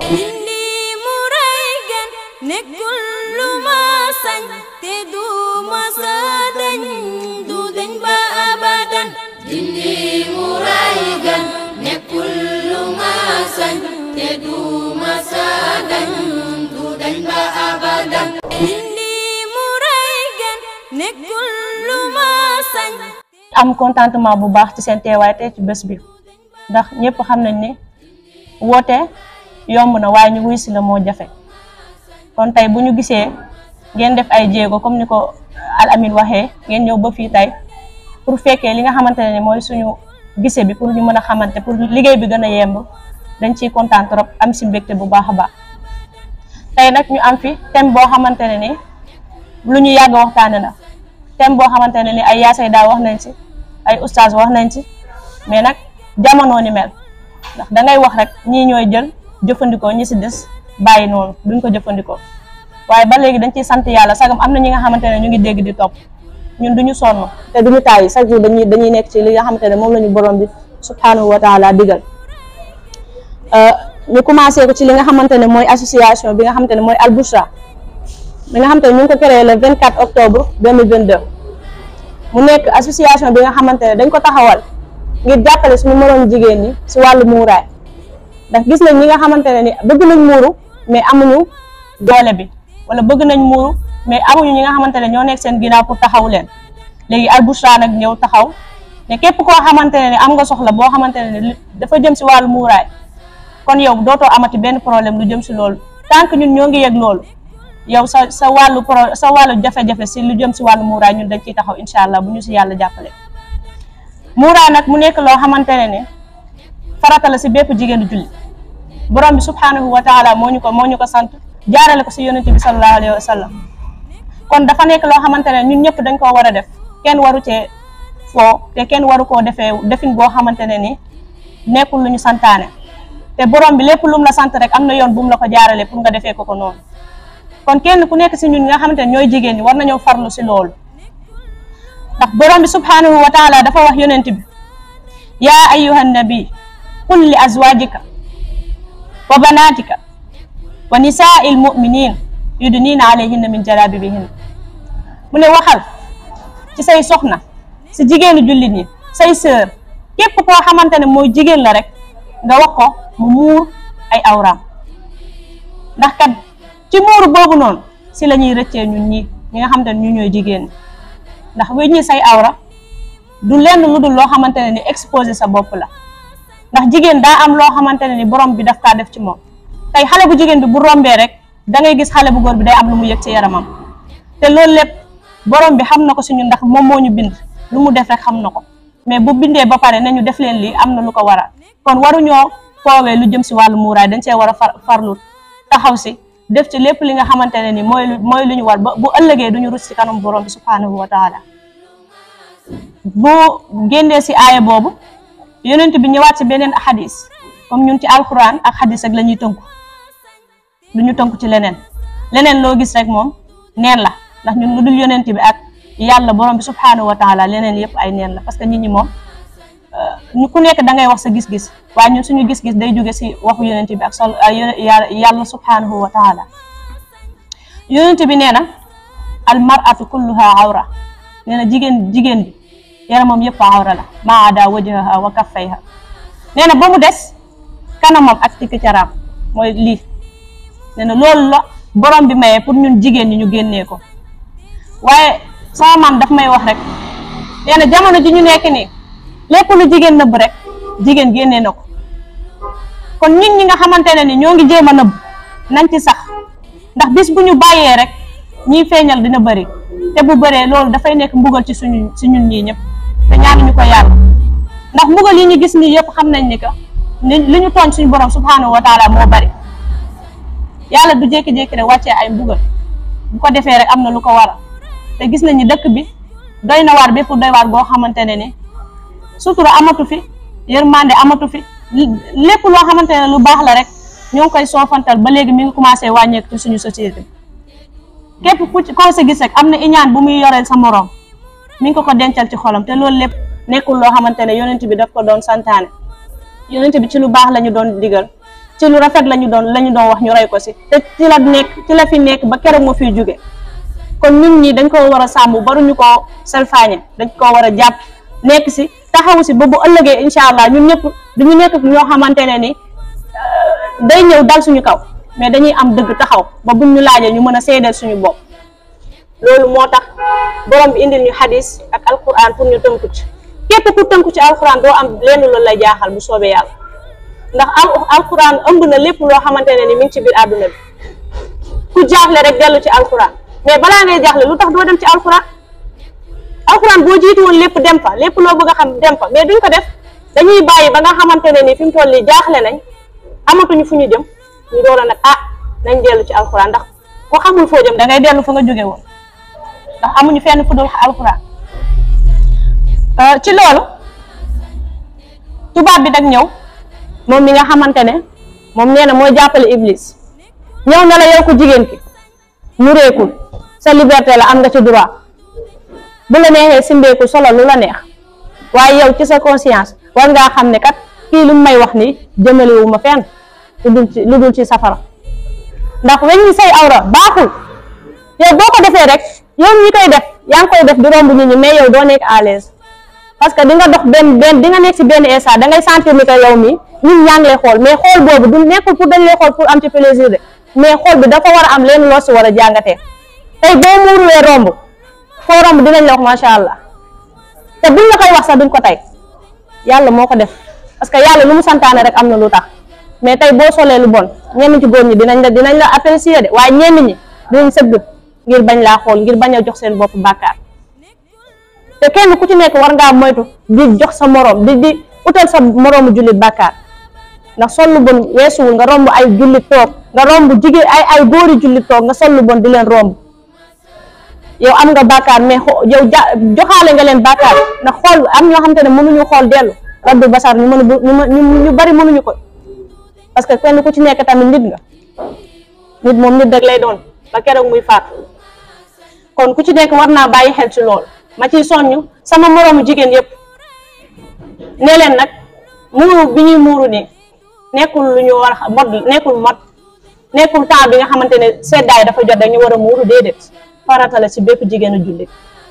indi mu ray gan nekkul lu ma sañ te du ma sa dañ du dañ ba abadan dindi mu ray gan nekkul lu ma sañ te du ma sa dañ du dañ ba abadan indi mu ray gan nekkul lu ma sañ am contentement bu baax ci seen teewaay tey ci bés bi ndax ñëpp xam nañ ne woote yomb na waaye ñu wuy si la moo jafe kon tey bu ñu gisee ngeen def ay jéego comme ni ko Al Amine waxee ngeen ñëw ba fii tey pour fekkee li nga xamante ne ni mooy suñu gise bi pour ñu mën a xamante pour liggéey bi gën a yemb dañ ciy kontaan trop am si mbégte bu baax a baax tey nag ñu am fi thème boo xamante ne ni lu ñu yàgg waxtaane la thème boo xamante ne ni ay yaasay daa wax nañ si ay oustaz wax nañ si mais nag jamono ni mel ndax da ngay wax rek ñii ñooy jël jëfandikoo ñi si des bàyyi noonu duñ ko jëfandikoo waaye ba léegi dañ ciy sant yàlla sagam am na ñi nga xamante ne ñu ngi dégg di topp ñun duñu sonn te duñu tàyyi chaque jour dañuy dañuy nekk ci li nga xamante ne moom la ñu borom bi subhanahu wa taala digal ñu commencé ko ci li nga xamante ne mooy association bi nga xamante ne mooy Al Bushra bi nga xamante ne ñu ngi ko créé le 24 octobre 2022 mu nekk association bi nga xamante ne dañ ko taxawal ngir jàppale suñu moroom jigéen ñi si wàllu muuraay ndax gis nañ ñi nga xamante ne ni bëgg nañ muuru mais amuñu doole bi wala bëgg nañ muuru mais amuñu ñi nga xamante ne ñoo nekk seen ginnaaw pour taxaw leen léegi Al Bushra nag ñëw taxaw ne képp koo xamante ne ni am nga soxla boo xamante ne ni dafa jëm si wàllu muuraay kon yow dootoo amati benn problème lu jëm si loolu tant que ñun ñoo ngi yëg loolu yow sa sa wàllu pro sa wàllu jafe-jafe si lu jëm si wàllu muuraay ñun dañ ciy taxaw incha allah bu ñu si yàlla jàppale. muuraay nag mu nekk loo xamante ne ne farata la si bépp jigéenu julli borom bi subhanahu wa taala moo ñu ko moo ñu ko sant jaarale ko si yonent bi sallallahu alayhi wa sallam kon dafa nekk loo xamante ne ñun ñëpp dañ koo war a def kenn waru cee foo te kenn waru koo defee defin boo xamante ne ni nekkul lu ñu santaane te borom bi lépp lu mu la sant rek am na yoon bu mu la ko jaarale pour nga defee ko ko noonu kon kenn ku nekk si ñun nga xamante ne ñooy jigéen ñi war nañoo farlu si loolu ndax borom bi subhanahu wa taala dafa wax yonent bi yaa ayyuha nabi qul li azwajika wa banatika wa nisaa'il mu'minin yudnina alayhinna min jalabibihin mu ne waxal ci say soxna si jigéenu jullit ñi say sœur képp koo xamante ne mooy jigéen la rek nga wax ko mu muur ay awraam ndax kat ci muuru boobu noonu si la ñuy rëccee ñun ñi ñi nga xamante ne ñu ñooy jigéen ñi ndax weñ ñi say awra du lenn lu dul loo xamante ne ni exposé sa bopp la ndax jigéen daa am loo xamante ne ni borom bi daf kaa def ci moom tey xale bu jigéen bi bu rombee rek da ngay gis xale bu góor bi day am lu mu yëg ci yaramam te loolu lépp borom bi xam na ko si ñun ndax moom moo ñu bind lu mu def rek xam na ko mais bu bindee ba pare nañu def leen lii am na lu ko waral kon waruñoo foowee lu jëm si wàllu muuraay dañ see war a far farlu taxaw si def ci lépp li nga xamante ne ni mooy lu mooy lu ñu war ba bu ëllëgee duñu rus si kanam borom bi subhanahu wa taala bu génnee si aaya boobu yonent bi ñëwaat si beneen xadis comme ñun ci alquran ak xadis rek la ñuy tënku du ñu tënku ci leneen leneen loo gis rek moom neen la ndax ñun lu dul yonent bi ak yàlla borom bi subhanahu wa taala leneen yëpp ay neen la parce que nit ñi moom ñu ku nekk da ngay wax sa gis-gis waaye ñun suñu gis-gis day jóge si waxu yonent bi ak sol yàlla subhanahu wa taala yonent bi nee na al mar'atu kulluha awra nee na jigéen jigéen bi yaramam yëpp awra la maa ada wajhaha wa kaffayha nee na ba mu des kanamam ak tikki caraam mooy lii nee na loolu la borom bi mayee pour ñun jigéen ñi ñu génnee ko waaye sama maam daf may wax rek nee na jamono ji ñu nekk nii lépp lu jigéen nëbb rek jigéen génnee na ko kon ñun ñi nga xamante ne ni ñoo ngi jéem a nëbb nañ ci sax ndax bis bu ñu bàyyee rek ñiy feeñal dina bëri te bu bëree loolu dafay nekk mbugal ci suñu si ñun ñii ñëpp te ñaanuñu ko yàlla ndax mbugal yi ñu gis nii yëpp xam nañ ni que ni li ñu tooñ suñu borom subhanahu wa taala moo bëri yàlla du jékki-jékki rek wàccee ay mbugal bu ko defee rek am na lu ko waral te gis nañ ni dëkk bi doy na waar bépp doy waar goo xamante ne ni sutura amatu fi yërmande amatu fi lépp loo xamante ne lu baax la rek ñoo ngi koy soofantal ba léegi mi ngi commencé wàññeeku ci suñu société képp ku ci koo sa gis rek am na iñaan bu muy yoreel sa moroom mi ngi ko ko dencal ci xolam te loolu lépp nekkul loo xamante ne yonent bi daf ko doon santaane yonent bi ci lu baax la ñu doon digal ci lu rafet la ñu doon la ñu doon wax ñu roy ko si te ci la nekk ci la fi nekk ba keroog ma fiy jóge kon ñun ñi dañ ko war a sàmm baruñu ko selfaañe dañ ko war a jàpp nekk si taxaw si ba bu ëllëgee incha allah ñun ñëpp duñu nekk ñoo xamante ne ni day ñëw dal suñu kaw mais dañuy am dëgg taxaw ba buñ ñu laajee ñu mën a seedeel suñu bopp loolu moo tax borom bi indil ñu xadis ak alquran pour ñu tënku ci képp ku tënku ci alquran doo am lenn loolu lay jaaxal bu soobee yàlla ndax al alquran ëmb na lépp loo xamante ne ni mi ngi ci biir àdduna bi ku jaaxle rek dellu ci alquran mais balaa ngay jaaxle lu tax doo dem ci alquran alquran boo jiitu woon lépp dem fa lépp loo bëgg a xam dem fa mais duñ ko def dañuy bàyyi ba nga xamante ne ni fi mu toll nii jaaxle nañ amatuñu fu ñu jëm ñu door a nag ah nañ dellu ci alquran ndax ko xamul foo jëm da ngay dellu fa nga jóge woon ndax amuñu fenn fu dul alquran ci loolu tubaab bi nag ñëw moom mi nga xamante ne moom nee na mooy jàppale iblis ñëw na la yow ko jigéen ki mu réekul sa liberté la am nga ci droit bu la neexee simbeeku solo lu la neex waaye yow ci sa conscience war ngaa xam ne kat kii lu may wax ni jëmalewu ma fenn lu dul ci lu dul ci safara ndax weñ ñi say awra baaxul yow boo ko defee rek yow ñi koy def yaa ngi koy def di romb nit ñi mais yow doo nekk à l'aise parce que di nga dox benn benn di nga nekk si benn instant da ngay sentir ni que yow mi nit ñaa ngi lay xool mais xool boobu du nekkul pour dañ lay xool pour am ci plaisir de mais xool bi dafa war a am leen loo si war a jàngatee tey boo muuruwee romb foo romb dinañ la wax macha allah te buñ la koy wax sax duñ ko tey yàlla moo ko def parce que yàlla lu mu santaane rek am na lu tax mais tey boo solee lu bon ñenn ci góor ñi dinañ la dinañ la apprécier de waaye ñenn ñi dinañ sëgg ngir bañ laa xool ngir bañ a jox seen bopp bàkkaar te kenn ku ci nekk war ngaa moytu di jox sa moroom di di utal sa moroomu jullit bàkkaar ndax sol lu bon weesuwul nga romb ay jullit toog nga romb jigéen ay ay góori jullit toog nga sol lu bon di leen romb yow am nga bàkkaar mais xo yow ja joxaale nga leen bàkkaar ndax xool am ñoo xamante ne mënuñu xool dellu raddu basar ñu mën ñu ñu bari mënuñu ko parce que kenn ku ci nekk tamit nit nga nit moom nit rek lay doon ba keroog muy faat kon ku ci nekk war naa bàyyi xel ci loolu ma ciy soññ sama moroomu jigéen yëpp ne leen nag muuru bi ñuy muuru nii nekkul lu ñu war a mod nekkul mod nekkul temps bi nga xamante ne seddaay dafa jot dañu war a muuru déedéet farata la ci bépp jigéenu jullit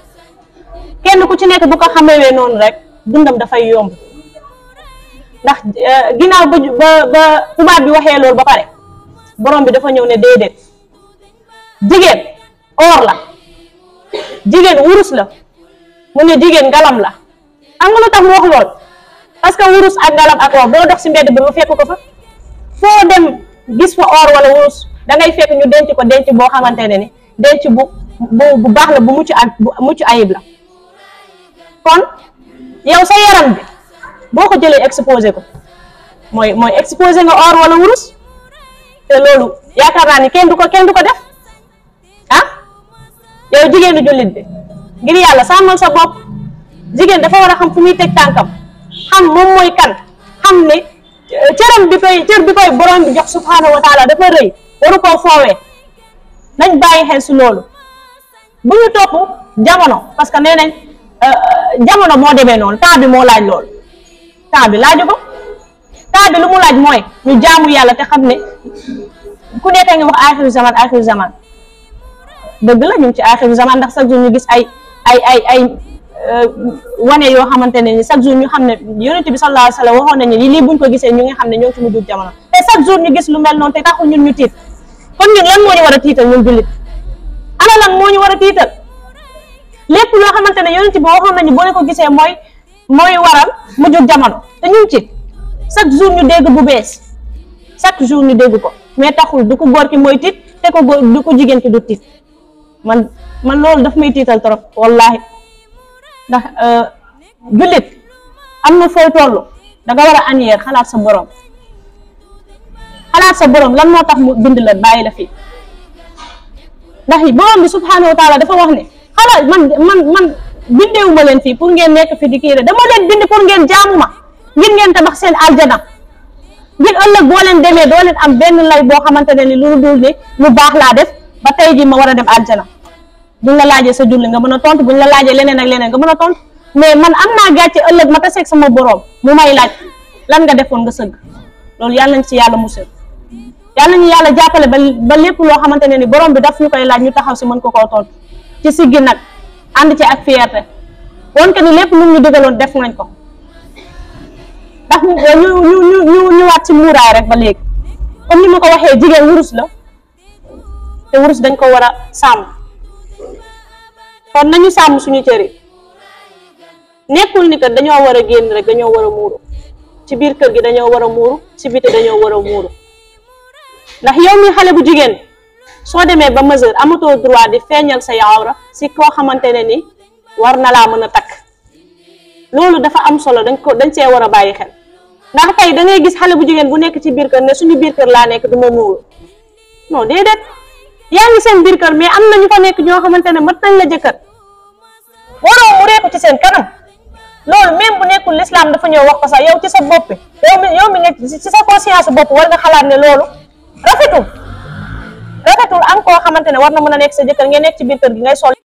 kenn ku ci nekk bu ko xamewee noonu rek dundam dafay yomb ndax ginnaaw ba ba ba tubaab bi waxee loolu ba pare borom bi dafa ñëw ne déedéet jigéen or la jigéen wurus la mu ne jigéen ngalam la xam nga lu tax mu wax lool parce que wurus ak ngalam ak or boo dox si mbedd bi mu fekk ko fa foo dem gis fa or wala wurus da ngay fekk ñu denc ko denc boo xamante ne ni denc bu bu bu baax la bu mucc ak bu mucc ayib la kon yow sa yaram bi boo ko jëlee exposé ko mooy mooy exposé nga or wala wurus te loolu yaakaar naa ni kenn du ko kenn du ko def ah yow jigéenu jullit bi ngir yàlla sàmmal sa bopp jigéen dafa war a xam fu muy teg tànkam xam moom mooy kan xam ne cëram bi koy cër bi koy borom bi jox subhaanahu wa taala dafa rëy waru koo foowee nañ bàyyi xel si loolu bu ñu topp jamono parce que nee nañ jamono moo demee noonu temps bi moo laaj loolu temps bi laaju ko temps bi lu mu laaj mooy ñu jaamu yàlla te xam ne ku nekk ngi wax axiru zaman axiru zaman dëgg la ñu ngi ci axiru zaman ndax chaque jour ñu gis ay ay ay ay wane yoo xamante ne ni chaque jour ñu xam ne yonent bi sallallahu alayhi wa sallam waxoon nañu ni lii buñ ko gisee ñu ngi xam ne ñoo ngi ci mujjug jamono te chaque jour ñu gis lu mel noonu te taxul ñun ñu tiit kon ñun lan moo ñu war a tiital ñun jullit ana lan moo ñu war a tiital lépp loo xamante ne yonent bi waxoon nañu boo leen ko gisee mooy mooy waral mujjug jamono te ñu ngi ci chaque jour ñu dégg bu bees chaque jour ñu dégg ko mais taxul du ko góor ki mooy tiit te ko góor du ko jigéen ki du tiit man man loolu daf may tiital trop wallahi ndax jullit am na fooy toll da nga war a aniyeer xalaat sa borom xalaat sa borom lan moo tax mu bind la bàyyi la fii ndax borom bi subhanahu wa taala dafa wax ne xalaat man man man bindeewu ma leen fii pour ngeen nekk fi di kii rek dama leen bind pour ngeen jaamu ma ngir ngeen tabax seen aljana ngir ëllëg boo leen demee doo leen am benn lay boo xamante ne ni lu dul ni lu baax laa def ba tey ji ma war a dem aljana buñ la laajee sa julli nga mën a tontu buñ la laajee leneen ak leneen nga mën a tontu mais man am naa gàcce ëllëg ma taseeg sama borom mu may laaj lan nga defoon nga sëgg loolu yàlla nañ ci yàlla musal yàlla ñu yàlla jàppale ba ba lépp loo xamante ne ni borom bi daf ñu koy laaj ñu taxaw si mën ko koo tontu ci siggi nag ànd ci ak fierté woon que ni lépp lu ñu digaloon def nañ ko ndax ñu ñu ñu ñu ñëwaat ci muuraay rek ba léegi comme ni ma ko waxee jigéen wurus la te wurus dañ ko war a sàmm kon nañu sàmm suñu cër yi nekkul ni que dañoo war a génn rek dañoo war a muuru ci biir kër gi dañoo war a muuru ci biti dañoo war a muuru ndax yow mi xale bu jigéen soo demee ba mesure amatoo droit di feeñal say awra si koo xamante ne ni war na laa mën a takk loolu dafa am solo dañ ko dañ see war a bàyyi xel ndax tey da ngay gis xale bu jigéen bu nekk ci biir kër ne suñu biir kër laa nekk du ma muuru non déedéet yaa ngi seen biir kër mais am na ñu fa nekk ñoo xamante ne mat nañ la jëkkër waroo mu reeku ci seen kanam loolu même bu nekkul l'islam dafa ñëw wax ko sax yow ci sa bopp yow mi yow mi nga ci sa conscience bopp war nga xalaat ne loolu rafetul rafetul am koo xamante ne war na mën a nekk sa jëkkër ngeen nekk ci biir kër gi ngay sol